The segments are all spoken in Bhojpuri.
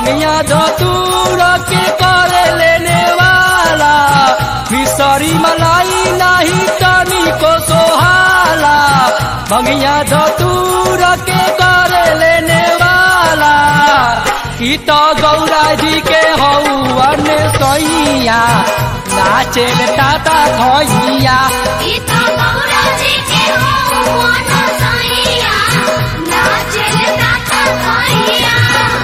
भंगिया धतूर के करे लेने वाला मिसरी मलाई नहीं तनी को सोहाला भंगिया धतूर के करे लेने वाला ई तो गौरा जी के हौवन सैया नाचेल ताता खैया गीता गौरा जी के हो मोना सैया नाचल ताता खैया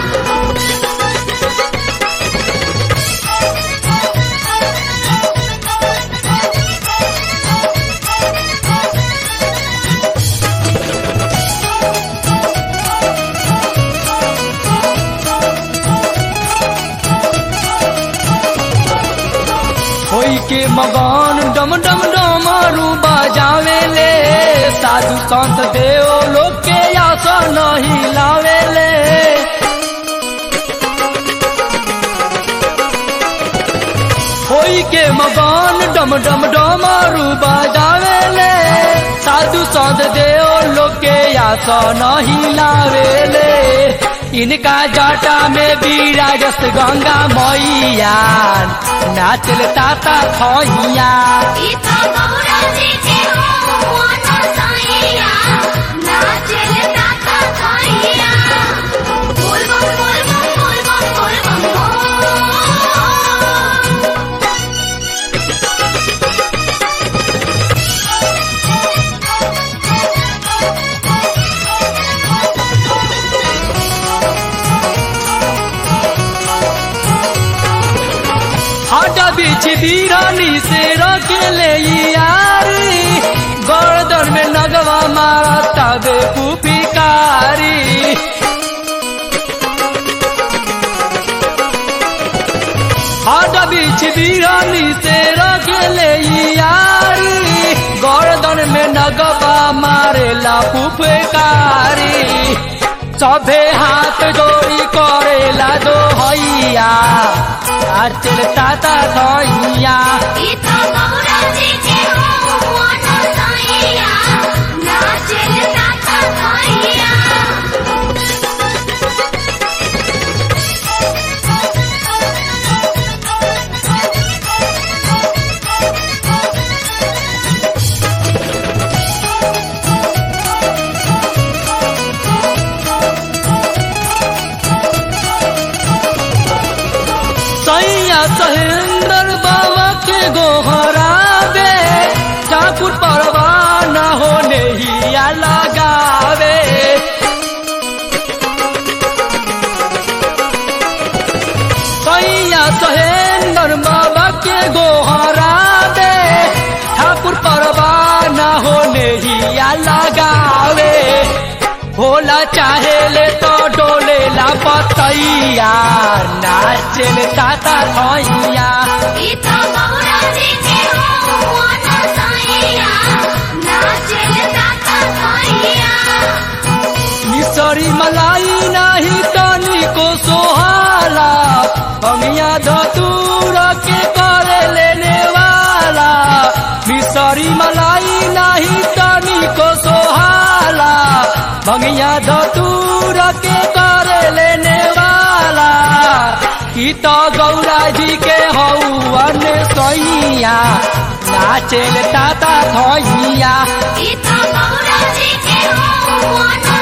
होई के मगन डम डम डमरू बजावे ले साधु संत देव लोग के आसन हिलावे ले होई के मगन डम डम डमरू बजावे ले साधु संत देव लोग के आसन हिलावे ले इनका जटा में विराजस गंगा मैया नाचल ताता खैया गीता गौरा जी के हो मोना सैया नाचल ताता खैया बोल बम बोल बम बोल बम बोल बम बोल हटा बीच दीरानी से रखेले यारी गर्दन में नगवा मारा तबे पुपिकारी हटा बीच दीरानी से रखेले यारी गर्दन में नगवा मारेला पुपकारी सभे हाथ जोड़ी करेला दो हैया नाचल ताता धैया गीता गौरा जी के हो मोना सैया नाचल ताता खैया सैया सहेंद्र बाबा के गोहरावे ठाकुर परवाना होने हिया लगावे सैया सहेंद्र बाबा के गोहरावे ठाकुर परवाना होने हिया लगावे भोला चाहे ले तो डोले ला पतैया नाचल ताता धैया गीता गौरा जी के हो मोना सैया नाचल ताता खैया मिसरी मलाई नाही तनी को सोहाला भंगिया धतूर के करे लेने वाला मिसरी मलाई नाही तनी को सोहाला भंगिया धतूर के करे लेने वाला की तो गौरा जी के हौवन सैया नाचेल ताता धैया गीता गौरा जी के हो मोना